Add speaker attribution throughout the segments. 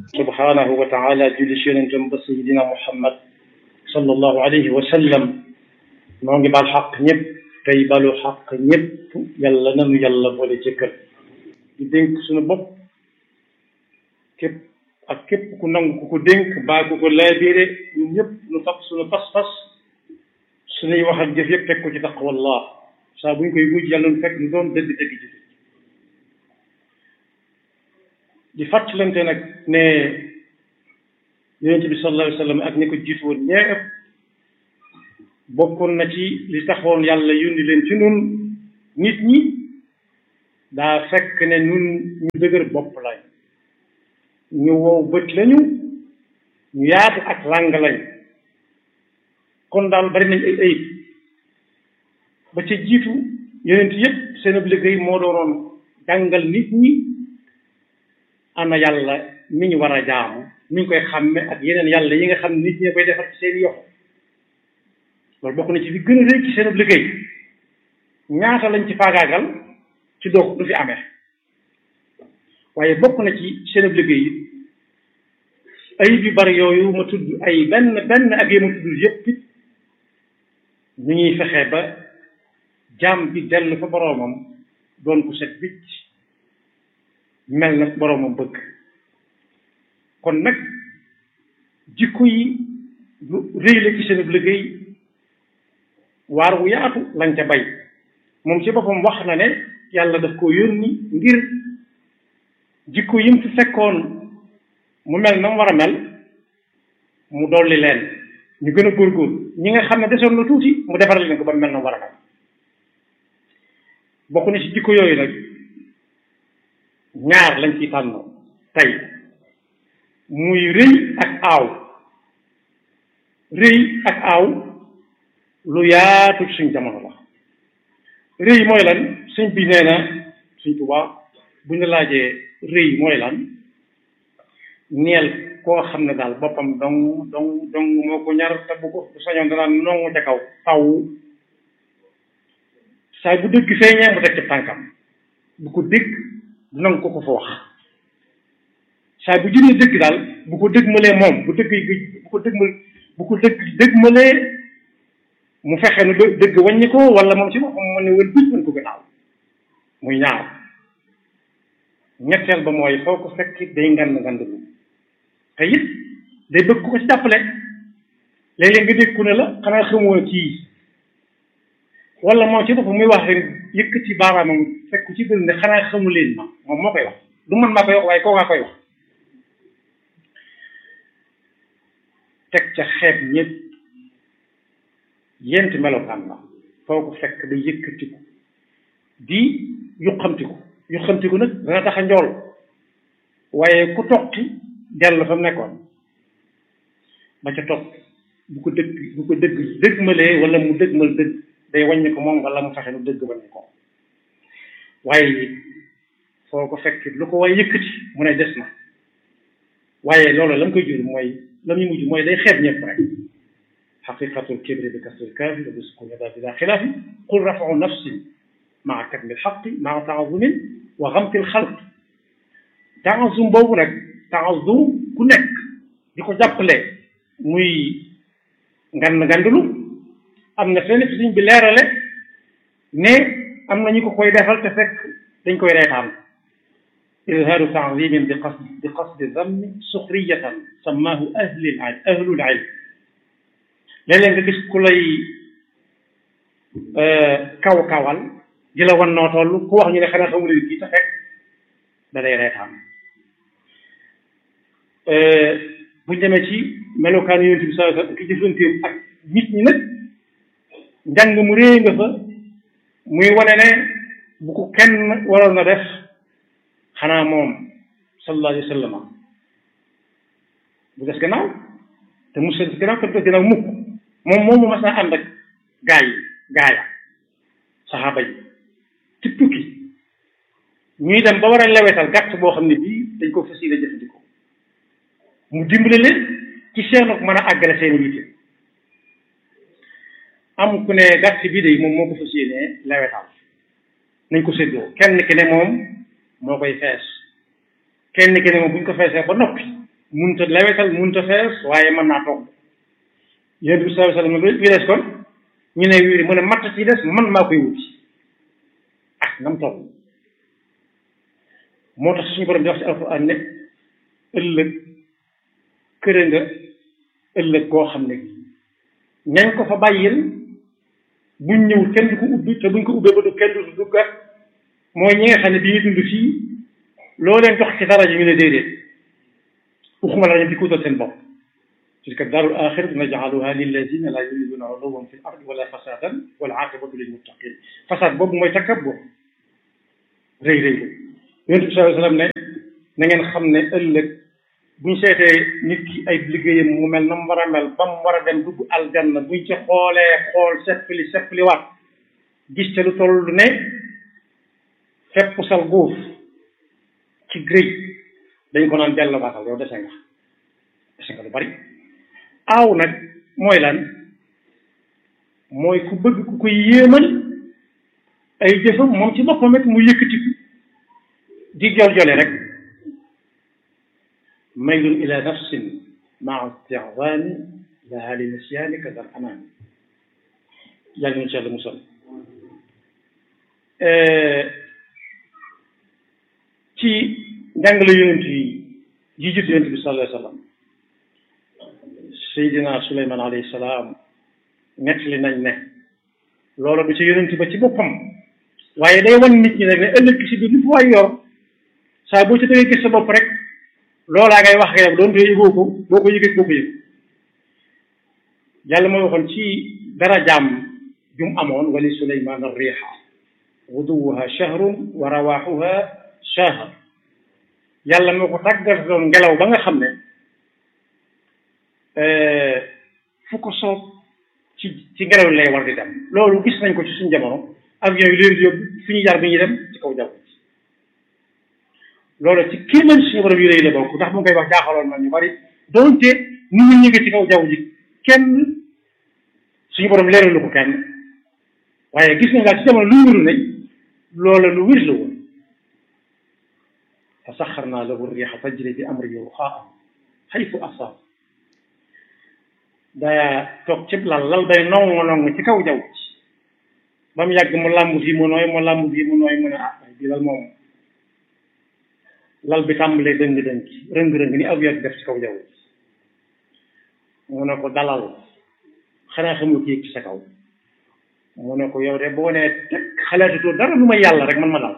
Speaker 1: subhanahu wa taala julli si yonentam ba sayidina muhammad sallallahu alayhi wa sallam noo ngi baal xaq ñëpp tey balu xaq ñëpp yàlla nanu yàlla boole ci kër di dénk suñu bopp képp ak képp ku nangu ku ko dénk baa ku ko laabire ñun ñëpp nu fab suñu pas-pas suñuy wax ak jëf yëpp teg ko ci taqwallah saa bu ñu koy mujj yàlla nu fekk nu doon dëgg dëgg ji di fàttalante nag ne yonent bi sallallahu alayhi wa sallam ak ñi ko jiitu woon ñee ëpp bokkoon na ci li taxoon yàlla yónni leen ci nun nit ñi daa fekk ne nun ñu dëgër bopp lañ ñu wow bët lañu ñu yaatu ak làng lañ kon daal bari nañ ay ayib ba ca jiitu yonent yépp seen ab liggéey moo doonoon jàngal nit ñi ana yàlla mi ñu war a jaamu mi ñu koy xàmme ak yeneen yàlla yi nga xam ne nit ñi koy defar ci seen yoxo loolu bokk na ci li gën a rëy ci seen liggéey ñaata lañ ci faagaagal ci doog du fi amee waaye bokk na ci seen liggéey it ayib yu bari yooyu ma tudd ay benn benn ak yi ma tudd yëpp it ñu ñuy fexe ba jaam bi dellu fa boroomam doon ko set bicc mel na boroomam bëgg kon nag jikko yi lu rëy la ci seen liggéey waar wu yaatu lañ ca bay moom ci boppam wax na ne yàlla daf ko yónni ngir jikko yim fi fekkoon mu mel na mu war a mel mu dolli leen ñu gën a góorgóorlu ñi nga xam ne desoon na tuuti mu defaral leen ko ba mel na mu war a mel bokk na ci jikko yooyu nag ñaar lañ ciy tànn tey muy rëy ak aaw rëy ak aaw lu yaatu ci suñ jamono la rëy mooy lan suñ bi nee na suñ tubaab bu ñu laajee rëy mooy lan neel koo xam ne daal boppam dong dong dong moo ko ñar te bu ko sañoon danaa nongu ca kaw taw saa bu dëgg feeñee mu teg ci tànkam bu ko dégg du nangu ko ko fa wax saa bu jëlee dëgg daal bu ko dëgmalee moom bu dëgg bu ko dëgmal bu ko dëgg dëgmalee mu fexe nu dëgg wàññi ko wala moom ci boppam mu ne wën bëj mën ko gannaaw muy ñaaw ñetteel ba mooy foo ko fekk day ngand ngand lu te it day bëgg ko ci jàppale léeg-léeg nga dégg ku ne la xanaa xamoo kii wala moom ci boppam muy wax rek yëkkati baaraamam fekk ci biir ne xanaa xamu leen ma moom moo koy wax du man maa koy wax waaye kookaa koy wax teg ca xeeb ñëpp yent melokaan la foo ko fekk day yëkkatiku di yuqamtiku yuqamtiku nag dana tax a njool waaye ku toqi dellu fa mu nekkoon ba ca topp bu ko dëgg bu ko dëgg dëggmalee wala mu dëggmal dëgg day wàññi ko moom wala mu fexe nu dëgg wàññi ko waaye foo ko fekk lu ko waaye yëkkati mu ne des na waaye loolu la mu koy jur mooy la muy mujj mooy day xeeb ñëpp rek xaqiqatul kibri bi kasril kaafi wa bisqu yada bila xilaafi qul rafau nafsin maa katmi lxaqi maa taazumin wa xamti lxalq taazum boobu nag taazum ku nekk di ko jàppale muy ngand ngandulu am na fenn fi suñ bi leerale ne am na ñu ko koy defal te fekk dañ koy reetaan izhaaru taazimin bi qasd bi qasdi dammi suxriyatan sammaahu ahlul ilm ahlul ilm léeg-léeg nga gis ku lay kaw kawal di la wan noo toll ku wax ñu ne xanaa xamu leen kii te fekk da day reetaan buñ demee ci melokaan yonent bi saa ki jëflanteem ak nit ñi nag njàng mu réy nga fa muy wane ne bu ko kenn waroon na def xanaa moom sallallahu alayhi wa sallam bu des gannaaw te mu des gannaaw te mu des gannaaw mukk moom moom mu mas naa ànd ak gaa yi gaaya saxaaba yi ci tukki ñuy dem ba war a lewetal gàtt boo xam ne bii dañ ko fas yéene jëfandikoo mu dimbale leen ci seen ak mën a àggale seen yitte am ku ne gàtt bii de moom moo ko fas yéene lewetal nañ ko séddoo kenn ki ne moom moo koy fees kenn ki ne moom bu ñu ko feesee ba noppi munta lewetal munta fees waaye mën naa togg yonent bi sallallahu alayhi wasallam wi des kon ñu ne wiiri mu ne matt ci des man maa koy wuti ak nam toll moo tax suñu borom di wax ci alquran ne ëllëg këre nga ëllëg koo xam ne ñañ ko fa bàyyil buñ ñëw kenn du ko ubbi te buñ ko ubbee ba du kenn du duggat mooy ñi nga xam ne bi ñu dund fii loo leen jox ci dara ji ñu ne déedéet waxuma la ñu di kuutal seen bopp tilka daarul axiratu najcaluha lilladina laa yuriduna uluwan fi l ardi wala fasadan wal aqibatu lil muttaqin fasad boobu mooy takabbur rëy rëy yonent bi sallallahu alayhi wasallam ne na ngeen xam ne ëllëg buñ seetee nit ki ay liggéeyam mu mel na mu war a mel ba mu war a dem dugg aljanna buñ ci xoolee xool seppali seppali waat gis ca lu toll ne fepp sal góof ci grëy dañ ko naan dellu baatal yow dese nga dese nga lu bari aaw nag mooy lan mooy ku bëgg ku koy yéemal ay jëfam moom ci boppam it mu yëkkatiku di jol jole rek maylun ila nafsin maa istihzaani laha li nisyaani ka dal amaan yàlla nañu ci yàlla musal ci njàngale yonent yi yi jut yonent bi sallallahu alayhi wa sallam Seydina Suleymaan alayhi salaam nettali nañ ne loolu du ci yonent ba ci boppam waaye day wan nit ñi nag ne ëllëg si biir lu fi waay yor saa boo ci dangay gis sa bopp rek loolaa ngay wax nga yow doon te yëgoo ko boo ko yëgee boo ko yëg yàlla mooy waxoon ci dara jaam jum amoon wali suleymaan ar-riiha guduwuha shahrun wa rawaaxuha shahr yàlla moo ko tàggat doon ngelaw ba nga xam ne fu ko soob ci ci ngelaw lay war di dem loolu gis nañ ko ci suñu jamono avion yi leen di yóbbu fi ñu jaar bi ñuy dem ci kaw jaww ji loolu ci kii man suñu borom yu rëy la bokk ndax mu ngi koy wax jaaxaloon na ñu bari donte nu ñu ñëgee ci kaw jaww ji kenn suñu borom leeralu ko kenn waaye gis nañ daal ci jamono lu wéru ne loola lu wér la woon fa saxarnaa lahu riixa tajri bi amrihi ruxaa'an haysu asaab daa toog cib lal lal bay nongo nongo ci kaw jaww ji ba mu yàgg mu làmb fii mu nooy mu làmb fii mu nooy mu ne ah bii lal moom lal bi tàmbalee dëng dëng rëng-rëng ni aw yàgg def ci kaw jaww ji mu ne ko dalal xanaa xamul ki yëg ci sa kaw mu ne ko yow de boo nee teg xalaatatoo dara lu may yàlla rek man ma dal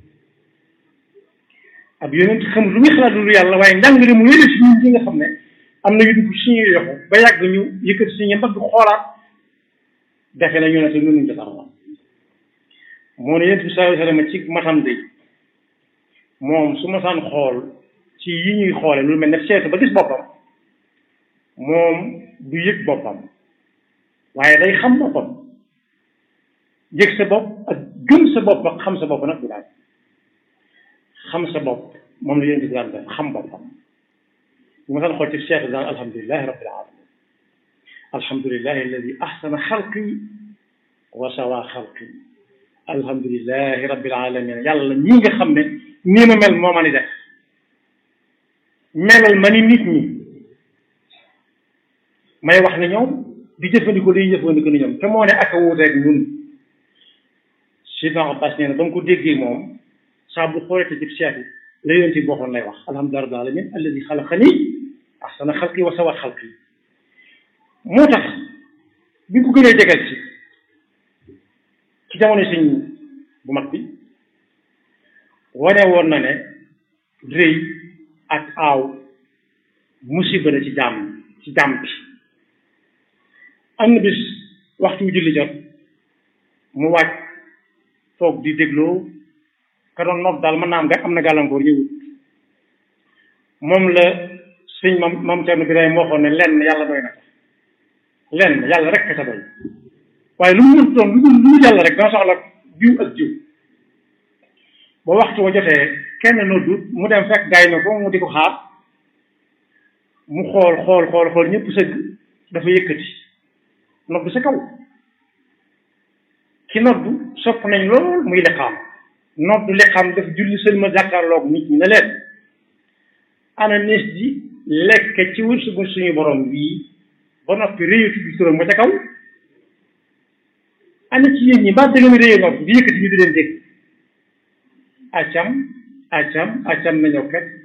Speaker 1: ab yonent xamul lu muy xalaat lu yàlla waaye njàngale mu yële si ñun ñi nga xam ne am na yu dugg suñuy yoxu ba yàgg ñu yëkkati suñu mbagg xoolaat defe na ñu ne te nunuñ defar woon moo ne yonent bi sallallahu alayhi wasallam ci matam de moom su ma saan xool ci yi ñuy xoole lu mel ne seetu ba gis boppam moom du yëg boppam waaye day xam boppam yëg sa bopp ak gëm sa bopp ak xam sa bopp nag du daal xam sa bopp moom la yonent bi daan def xam boppam bu ma saan xool ci seetu daan alhamdulilahi rabbil alamin alhamdulilahi alladi ahsana xalqi wa sawa xalqi alhamdulilahi rabbil alamin yàlla ñi nga xam ne nii ma mel moo ma ni def melal ma ni nit ñi may wax ne ñoom di jëfandikoo li ñuy jëfandikoo ni ñoom te moo ne ak a wuuteeg ñun Sidna Abbas nee na ba mu ko déggee moom saa bu xoolee te ci seet la yonent bi waxoon lay wax alhamdulilah rabbil alamin alladi xalaqani ahsana xalqi wa sawa xalqi moo tax bi ko gënee jegal ci ci jamono sëñ bu mag bi wane woon na ne rëy ak aaw musiba la ci jàmm ci jàmm bi am na bis waxtu wu julli jot mu wàcc toog di dégloo ka doon noot daal mën naa am am na gàllankoor ñëwut moom la sëñ mam mam Cerno Birahim waxoon ne lenn yàlla doy na ko lenn yàlla rek ka doy waaye lu mu mën doon lu dul lu mu yàlla rek dana soxla jiw ak jiw ba waxtu wa jotee kenn noddut mu dem fekk gaay na ko mu di ko xaar mu xool xool xool xool ñëpp sëgg dafa yëkkati noddu sa kaw ki noddu sopp nañ lool muy liqaam noddu liqaam def julli sëlma jàkkaarloog nit ñi ne leen ana nees ji lekk ci wërsëgu suñu borom bii ba noppi réyatu bi turam ba ca kaw ana ci yéen ñi mbaa da ngeen réyee nopp di yëkkati ñu di leen dégg acam acam acam na ñëw kat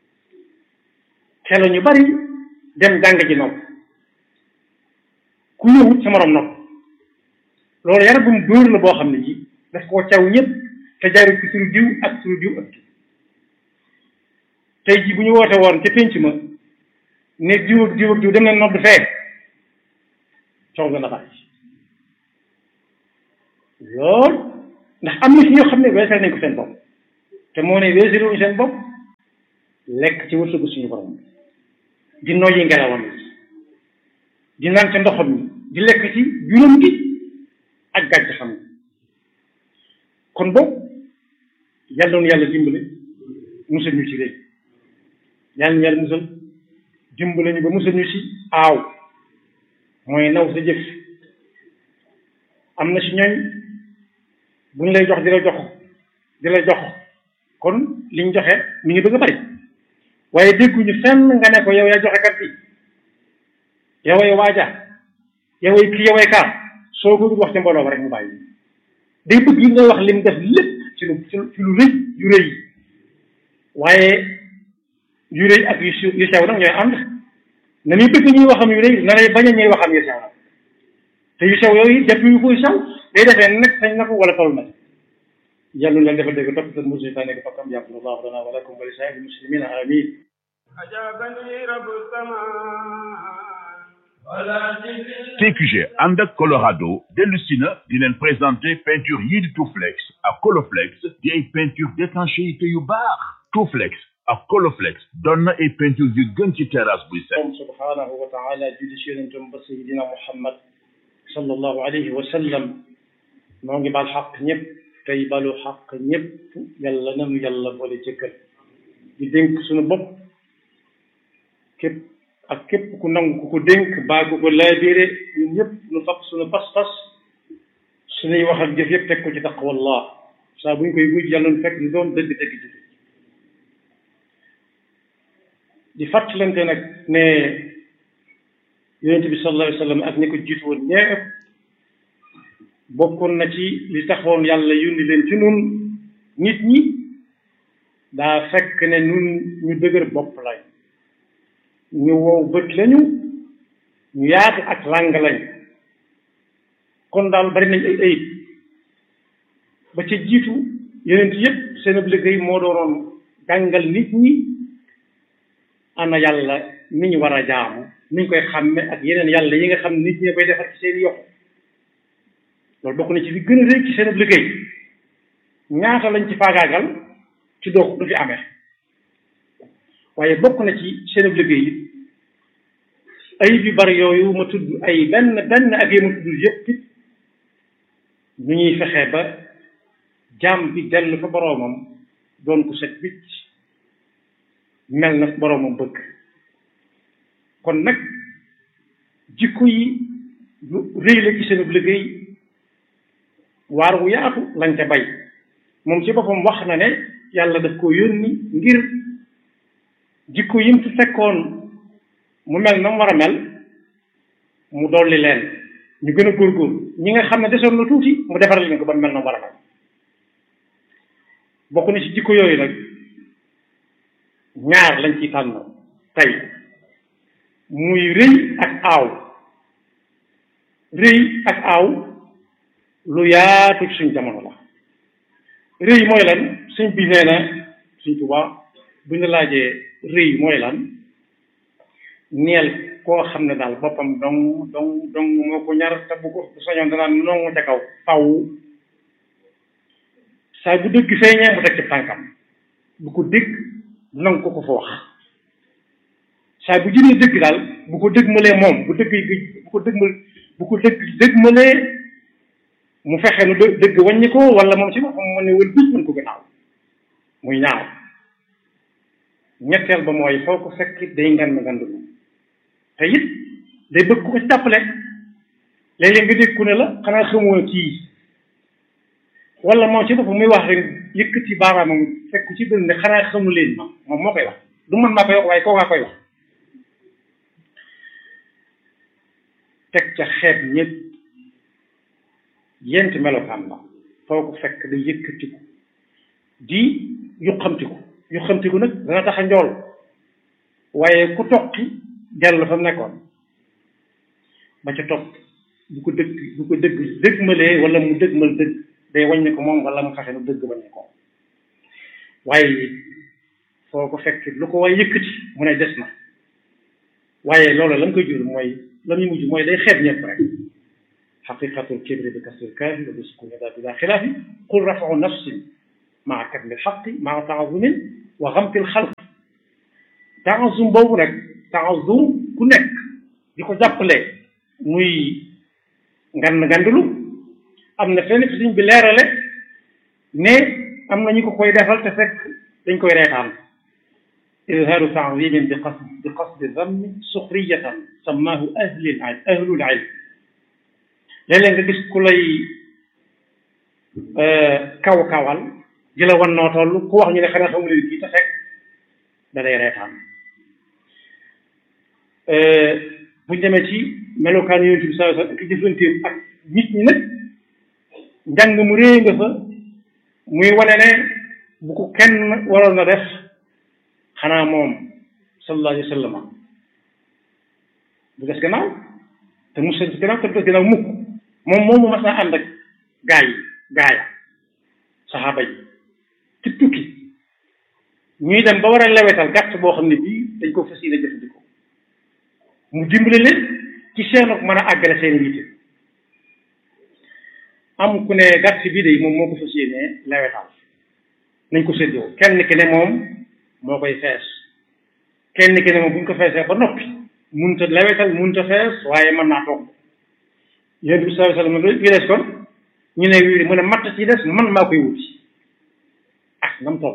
Speaker 1: xelo ñu bari dem jàng ji nopp ku ñëwut sa morom nopp loolu yar bu mu dóor la boo xam ne ji daf koo caw ñëpp te jaarul ci turu diw ak turu diw ak diw tey ji bu ñu woote woon ca pénc ma ne diw ak diw ak diw dem leen nodd fee coow nga na bari lool ndax am na si ñoo xam ne weesal nañ ko seen bopp te moo ne weesalu wuñ seen bopp lekk ci wërsëgu suñu borom di noyyi ngelawam di naan ca ndoxam mi di lekk ci juróom gi ak gàcc xam kon boobu yàlla noonu yàlla dimbale musal ñu ci réy yàlla ñu yàlla musal dimbale ñu ba musal ñu ci aaw mooy naw sa jëf am na ci ñooñ bu ñu lay jox di la jox di la jox kon li ñu joxe mi ngi bëgg a bari waaye dégguñu fenn nga ne ko yow yaa joxe kat bi yoway waaja yoway kii yoway kaa soo ko wax ci mbooloo ba rek mu bàyyi day bëgg yi ngay wax lim def lépp ci lu ci lu rëy yu rëy waaye yu rëy ak yu yu sew nag ñooy ànd na muy bëgg ñuy waxam yu rëy na lay bañ a ñuy waxam yu sew nag te yu sew yooyu def yu koy sew day defee nag sañ na ko wala toll na yàlla na defal dégg topp seen musu ta nekk fakkam yàqu allahu lana wa lakum wa li saa'iril muslimina amin
Speaker 2: ajabani rabu sama
Speaker 3: TQG ànd ak Colorado dellusi na di leen présenter peinture yii di Touflex ak Coloflex di ay peinture d'étanchéité yu baax Touflex ak Coloflex doon na ay peinture yu gën ci terrasse buy set
Speaker 1: moom subhanahu wa taala julli ci yonentam ba sayidina Muhammad sallallahu alayhi wa sallam moo ngi baal xaq ñëpp tey balu xaq ñëpp yàlla nanu yàlla boole jëkkal di dénk suñu bopp képp ak képp ku nangu ku ko dénk baa ku ko laabiire ñun ñëpp nu fab suñu pas-pas suñuy wax ak jëf yëpp teg ko ci taqwallah saa bu ñu koy wuj yàlla nu fekk ñu doon dëgg dëgg dëgg di fàttalante nag ne yonente bi sallallahu alayhi wa sallam ak ñi ko jiitu woon ñëpp bokkoon na ci li taxoon yàlla yónni leen ci nun nit ñi daa fekk ne nun ñu dëgër bopp lañ ñu wow bët lañu ñu yaatu ak làng lañ kon daal bari nañ ay ayib ba ca jiitu yonent yépp seen ab liggéey moo doonoon jàngal nit ñi ana yàlla ni ñu war a jaamu ni ñu koy xàmme ak yeneen yàlla yi nga xam nit ñi koy defar ci seen yoxo loolu bokk na ci li gën a rëy ci seen ab liggéey ñaata lañ ci faagaagal ci doo du fi amee waaye bokk na ci seen ab liggéey it ayib yu bari yooyu ma tudd ay benn benn ak yi ma tudd yëpp it ñu ñuy fexe ba jaam bi dellu fa boroomam doon ko set wicc mel na boroomam bëgg kon nag jikko yi lu rëy la ci seen ab liggéey waar wu yaatu lañ ca bay moom ci boppam wax na ne yàlla daf ko yónni ngir jikko yim fi fekkoon mu mel na mu war a mel mu dolli leen ñu gën a góorgóorlu ñi nga xam ne desoon na tuuti mu defaral leen ko ba mel na mu war a mel bokk na ci jikko yooyu nag ñaar lañ ciy tànn tey muy rëy ak aaw rëy ak aaw lu yaatu ci suñ jamono la rëy mooy lan suñ bi nee na suñ Tuubaa bu ñu laajee rëy mooy lan neel koo xam ne daal boppam dong dong dong moo ko ñar te bu ko bu sañoon danaan nongu ca kaw faw saa bu dëgg feeñee mu teg ci tànkam bu ko dégg nangu ko ko fa wax saa bu jëlee dëgg daal bu ko dëgmalee moom bu dëgg bu ko dëgmal bu ko dëgg dëgmalee mu fexe nu dë dëgg wàññi ko wala moom ci boppam mu ne wël bis mën ko gannaaw muy ñaaw ñetteel ba mooy foo ko fekk day ngan ma ngandu te it day bëgg ko ci jàppale léeg-léeg nga dégg ku ne la xanaa xamoo kii wala moom ci boppam muy wax rek yëkkati baaraamam fekk ci biir ne xanaa xamu leen ma moom moo koy wax du man maa koy wax waaye koo kaa koy wax teg ca xeet ñëpp yent melokaan la foo ko fekk day yëkkatiku di yuqamtiku yuqamtiku nag dana tax a njool waaye ku toqi dellu fa mu nekkoon ba ca topp bu ko dëgg bu ko dëgg dëgmalee wala mu dëgmal dëgg day wàññi ko moom wala mu fexe nu dëgg bañ ko waaye foo ko fekk lu ko waay yëkkati mu ne des na waaye loolu la mu koy jur mooy la muy mujj mooy day xeeb ñëpp rek xaqiqatul kibri bi kasril kaafi wa bi sukuni daa bila xilaafi qul rafau nafsin maa katmil xaqi maa taazumin wa xamtil xalq taazum boobu nag taazum ku nekk di ko jàppale muy ngand ngandulu am na fenn fi suñ bi leerale ne am na ñu ko koy defal te fekk dañ koy reetaan izhaaru ta'zimin bi qasd bi qasdi dammi suxriyatan sammaahu ahlul ilm ahlul ilm léeg-léeg nga gis ku lay kaw kawal di la wan noo toll ku wax ñu ne xanaa xamu leen kii te fekk da day reetaan buñ demee ci melokaan yonent bi sallallahu alayhi wasallam ak jëflanteem ak nit ñi nag njàng mu réy nga fa muy wane ne bu ko kenn waroon na def xanaa moom sallallahu alayhi wasallam bu des gannaaw te mu des gannaaw te mu des gannaaw mukk moom moomu mas naa ànd ak gaa yi gaaya saxaaba yi ci tukki ñuy dem ba war a lewetal gàtt boo xam ne bii dañ ko fas yéene jëfandikoo mu dimbale leen ci seenu mën a àggale seen yitte am ku ne gàtt bii de moom moo ko fas yéene lewetal nañ ko séddoo kenn ki ne moom moo koy fees kenn ki ne moom bu ñu ko feesee ba noppi munta lewetal munta fees waaye mën naa togg yonent bi sallallahu alayhi wasallam wi des kon ñu ne wii mu ne matt ci des man maa koy wuti ah nam toll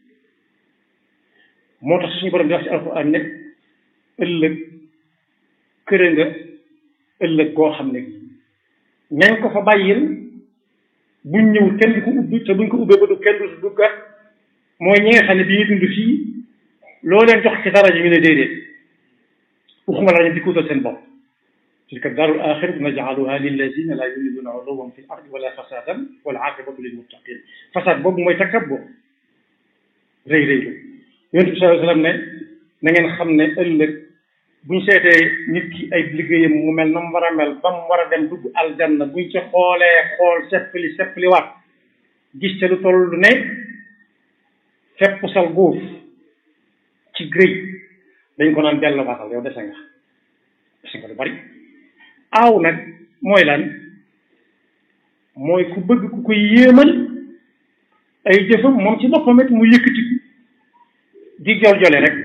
Speaker 1: moo tax suñu borom di wax ci alxuraan ne ëllëg këre nga ëllëg goo xam ne ñañ ko fa bàyyil buñ ñëw kenn du ko ubbi te buñ ko ubbee ba du kenn du duggat mooy ñi nga xam ne bi ñu dund fii loo leen jox ci dara ji ñu ne déedéet waxuma la ñu di kuutal seen bopp tilka daarul axiratu naj'aluha lillazina la yuriduna uluwwan fil ardi wala fasadan wal aqibatu lil muttaqin fasad boobu mooy takabbur rëy rëylu yonent bi sallallahu alayhi wasallam ne na ngeen xam ne ëllëg buñ seetee nit ki ay liggéeyam mu mel na mu war a mel ba mu war a dem dugg aljanna buñ ci xoolee xool seppali seppali waat gis te lu toll lu ne fepp sal góof ci grëy dañ ko naan dellu waatal yow dese nga dese nga lu bari aaw nag mooy lan mooy ku bëgg ku koy yéemal ay jëfam moom ci boppam it mu yëkkatiku di jol jole rek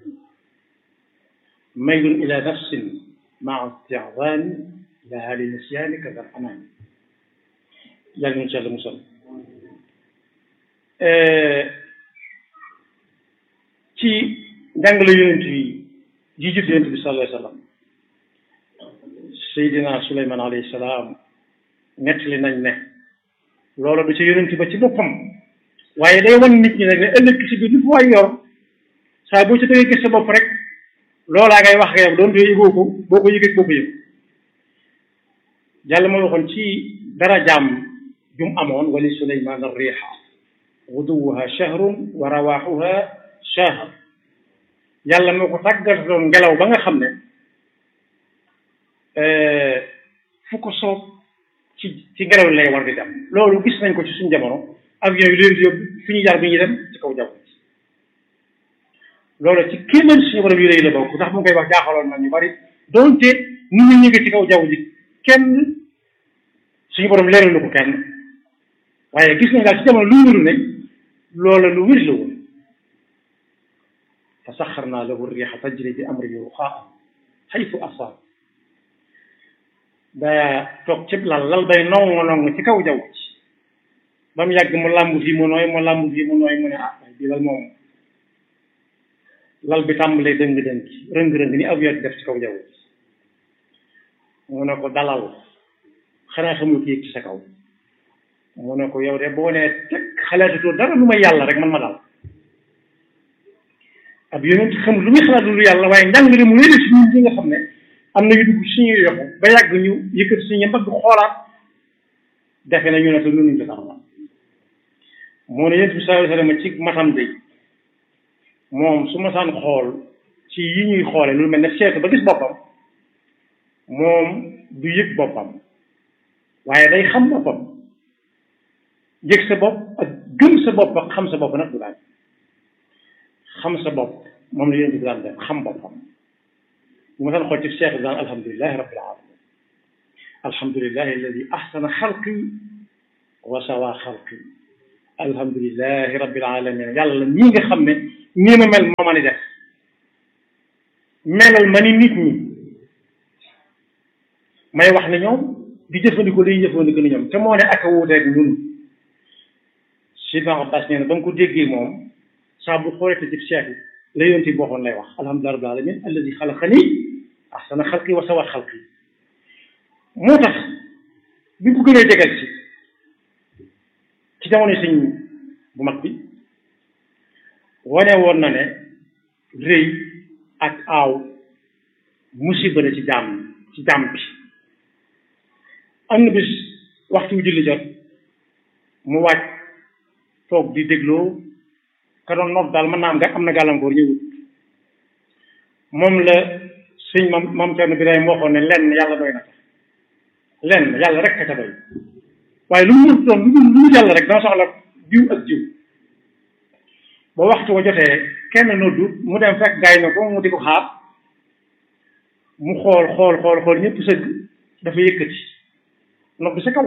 Speaker 1: maylun ila nafsin maa isti'zaani laha li nisyaani kadal anaani yàlla ñu ci yàlla musal ci njàngale yonent yi ji jut yonent bi sallallahu alayhi wa sallam Seydina Suleymaan alayhi salaam nettali nañ ne loolu du ci yonent ba ci boppam waaye day wan nit ñi nag ne ëllëg si biir lu fa waay yor saa boo ci dëggee gis sa bopp rek loolaa ngay wax yow doon te yëgoo ko boo ko yëgee boo ko yëg yàlla moo waxoon ci dara jaam jum amoon wali suleymaan ar-riiha guduwuha shahrun wa rawaaxuha shahr yàlla moo ko tàggataloon ngelaw ba nga xam ne fu ko soob ci ci ngelaw lay war di dem loolu gis nañ ko ci suñu jamono avion yi leen di yóbbu fi ñu jaar bi ñuy dem ci kaw jaww ji loolu ci kéemaan suñu borom yu rëy la bokk ndax mu koy wax jaaxaloon na ñu bari donte nit ñi ñu ngi ci kaw jaww ji kenn suñu borom leeralu ko kenn waaye gis nañ daal ci jamono lu wéru ne loola lu wér la woon fa saxarnaa lahu riixa tajri bi amrihi ruxaa'an xaytu asaab daa toog cib lal lal bay nong nong ci kaw jaww ji ba mu yàgg mu làmb fii mu nooy mu làmb fii mu nooy mu ne ah bii lal moom lal bi tàmbalee dëng-dëng rëng-rëng ni avion di def ci kaw jaww ji mu ne ko dalal xanaa xamul ki yëg ci sa kaw mu ne ko yow de boo nee teg xalaatatoo dara lu may yàlla rek man ma dal ab yonent xamul lu muy xalaat lu yàlla waaye njàngale mu léegi si ñun ñi nga xam ne am na yu dugg suñuy yoxu ba yàgg ñu yëkkati suñu mbagg xoolaat defe na ñu ne te nunuñ ko sax moo ne yéen bi sallallahu alayhi wasallam ci matam day moom su ma saan xool ci yi ñuy xoole lu mel ne seetu ba gis boppam moom du yëg boppam waaye day xam boppam yëg sa bopp ak gëm sa bopp ak xam sa bopp nag du daal xam sa bopp moom la yéen bi daan def xam boppam bu ma saan xool ci seetu daan alhamdulilahi rabbil alamin alhamdulilahi alladi ahsana xalqi wa sawa xalqi alhamdulilahi rabbil alamin yàlla ñii nga xam ne nii ma mel moo ma ni def melal ma ni nit ñi may wax ne ñoom di jëfandikoo day jëfandikoo ni ñoom te moo ne ak a wuuteeg ñun Sidna Abbas nee na ba mu ko déggee moom saa bu xoolee te ci seetu la yonti booxoon lay wax alhamdulilah rabbil alamin alladi xalaqani ahsana xalqi wa sawa xalqi moo tax bi ko gënee jegal ci ci jamono sëñ bu mag bi wane woon na ne rëy ak aaw musiba la ci jàmm ci jàmm bi am na bis waxtu wu julli jot mu wàcc toog di dégloo ka doon noot daal mën naa am nga am na gàllankoor ñëwut moom la sëñ mam mam Cerno Birahim waxoon ne lenn yàlla doy na lenn yàlla rek ka ca doy waaye lu mu doon lu lu mu yàlla rek dama soxla jiw ak jiw ba waxtu wa jotee kenn noddu mu dem fekk gaay na ko mu di ko xaar mu xool xool xool xool ñëpp sëgg dafa yëkkati noddu sa kaw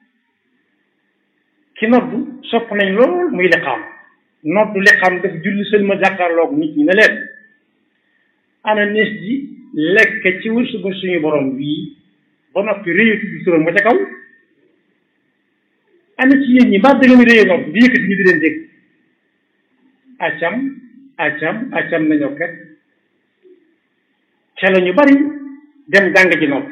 Speaker 1: ki noddu sopp nañ lool muy liqaam noddu liqaam daf julli sël ma jàkkaarloog nit ñi ne leen ana nees ji lekk ci wërsëgu suñu borom wii ba noppi réyatu bi turam ba ca kaw ana ci yéen ñi mbaa da ngeen réyee nopp di yëkkati ñu di leen dégg acam acam acam nañoo ket ca la ñu bari dem jàng ji nopp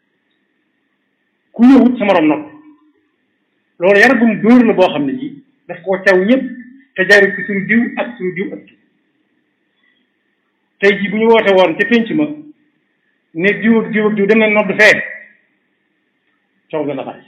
Speaker 1: ku ñëwut sa morom nopp loolu yar bu mu dóor la boo xam ne ji daf koo caw ñëpp te jaarut ci suñu diw ak suñu diw ak diw tey ji bu ñu woote woon ca pénc ma ne diw ak diw ak diw dem na nodd fee coow dana bari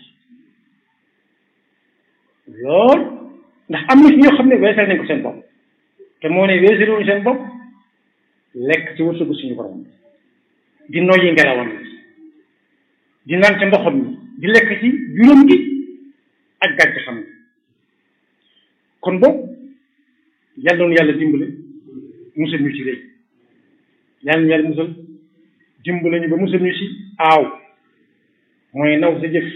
Speaker 1: lool ndax am na ci ñoo xam ne weesal nañ ko seen bopp te moo ne weesaluñu seen bopp lekk ci wërsëgu suñu borom di noyyi ngelawam di naan ca ndoxam mi di lekk ci juróom gi ak gàncaxam gi kon boog yàlla noonu yàlla dimbale musal ñu ci rëy yàlla ñu yàlla musal dimbale ñu ba musal ñu ci aaw mooy naw sa jëf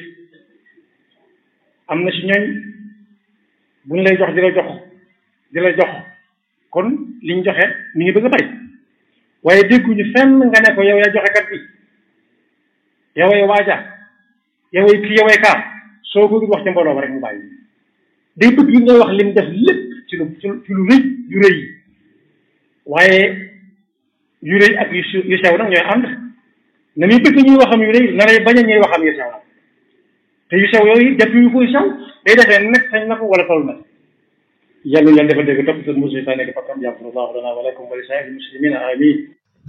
Speaker 1: am na ci ñooñ bu ñu lay jox di la jox di la jox kon liñ joxe mi ngi bëgg a bari waaye dégguñu fenn nga ne ko yow yaa joxe kat bi yoway waaja yoway kii yoway kaa soo ko wax ci mbooloo ba rek mu bàyyi day bëgg yi ngay wax lim def lépp ci lu ci lu rëy yu rëy yi waaye yu rëy ak yu yu sew nag ñooy ànd na muy bëgg ñuy waxam yu rëy na lay bañ a ñuy waxam yu sew nag te yu sew yooyu def yu koy sew day defee nekk sañ na ko wala toll na yàlla yàlla dafa dégg topp seen musu yi nekk fakkam jàpp na allahu lana wa lakum wa li saa'iril muslimina amin